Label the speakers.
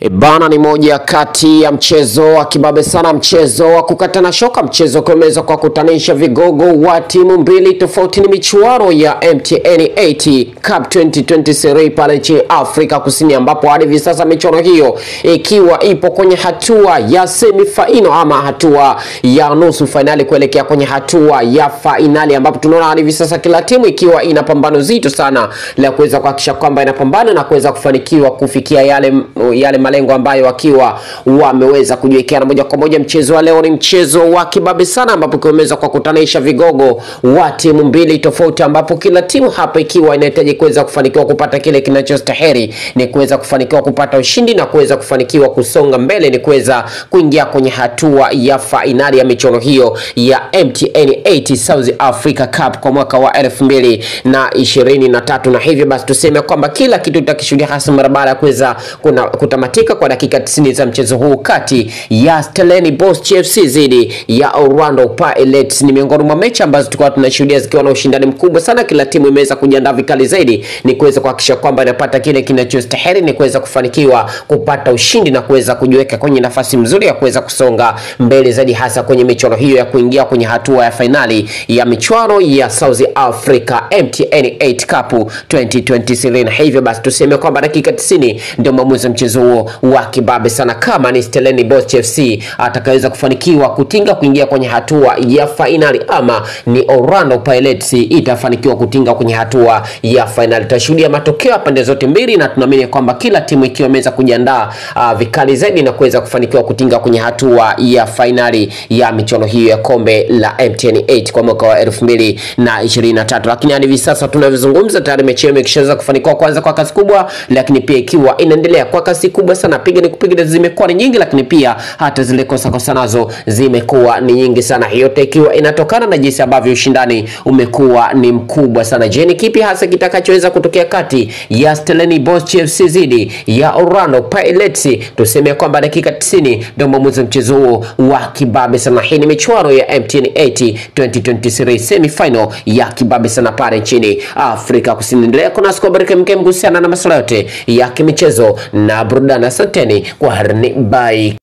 Speaker 1: E bana, ni moja kati ya mchezo wa kibabe sana, mchezo wa kukatana shoka, mchezo ukiweza kwa kutanisha vigogo wa timu mbili tofauti. Ni michuano ya MTN 80 Cup 2023 pale nchini Afrika Kusini, ambapo hadi hivi sasa michuano hiyo ikiwa ipo kwenye hatua ya semifaino ama hatua ya nusu fainali kuelekea kwenye hatua ya fainali, ambapo tunaona hadi hivi sasa kila timu ikiwa ina pambano zito sana la kuweza kuhakikisha kwamba inapambana na kuweza kufanikiwa kufikia yale yale malengo ambayo wakiwa wameweza kujiwekea. Na moja kwa moja mchezo wa leo ni mchezo wa kibabe sana, ambapo kiweza kwa kutanisha vigogo wa timu mbili tofauti, ambapo kila timu hapa ikiwa inahitaji kuweza kufanikiwa kupata kile kinachostahili ni kuweza kufanikiwa kupata ushindi na kuweza kufanikiwa kusonga mbele, ni kuweza kuingia kwenye hatua ya fainali ya michuano hiyo ya MTN 80 South Africa Cup kwa mwaka wa elfu mbili na ishirini na tatu na hivyo basi tuseme kwamba kila kitu tutakishuhudia hasa mara baada ya kuweza kuna- kutamatika kwa dakika 90 za mchezo huu kati ya Stellenbosch FC dhidi ya Orlando Pirates. Ni miongoni mwa mechi ambazo tulikuwa tunashuhudia zikiwa na ushindani mkubwa sana. Kila timu imeweza kujiandaa vikali zaidi, ni kuweza kuhakikisha kwamba inapata kile kinachostahili, ni kuweza kufanikiwa kupata ushindi na kuweza kujiweka kwenye nafasi mzuri ya kuweza kusonga mbele zaidi, hasa kwenye michuano hiyo ya kuingia kwenye hatua ya fainali ya michuano ya South Africa MTN 8 Cup 2023. Na hivyo basi tuseme kwamba dakika 90 ndio maamuzi ya mchezo huo wa kibabe sana, kama ni Stellenbosch FC atakaweza kufanikiwa kutinga kuingia kwenye hatua ya fainali ama ni Orlando Pirates itafanikiwa kutinga kwenye hatua ya fainali. Tutashuhudia matokeo ya pande zote mbili, na tunaamini kwamba kila timu ikiwa imeweza kujiandaa uh, vikali zaidi na kuweza kufanikiwa kutinga kwenye hatua ya fainali ya michuano hiyo ya kombe la MTN 8 kwa mwaka wa elfu mbili na ishirini na tatu. Lakini hadi hivi sasa tunavyozungumza, tayari mechi hiyo imeshaweza kufanikiwa kwanza kwa kasi kubwa, lakini pia ikiwa inaendelea kwa kasi kubwa sana. Piga ni kupiga zimekuwa ni nyingi, lakini pia hata zile kosa kosa nazo zimekuwa ni nyingi sana, yote ikiwa inatokana na jinsi ambavyo ushindani umekuwa ni mkubwa sana. Je, ni kipi hasa kitakachoweza kutokea kati ya Stellenbosch FC dhidi ya Orlando Pirates? Tuseme kwamba dakika 90 ndio mwamuzi wa mchezo huo wa kibabe sana. Hii ni michuano ya MTN 80 2023 semi final ya kibabe sana pale nchini Afrika Kusini. Endelea kunasi kwa baraka mkem kuhusiana na masuala yote ya kimichezo na burudani. Asanteni kwa harni, bye.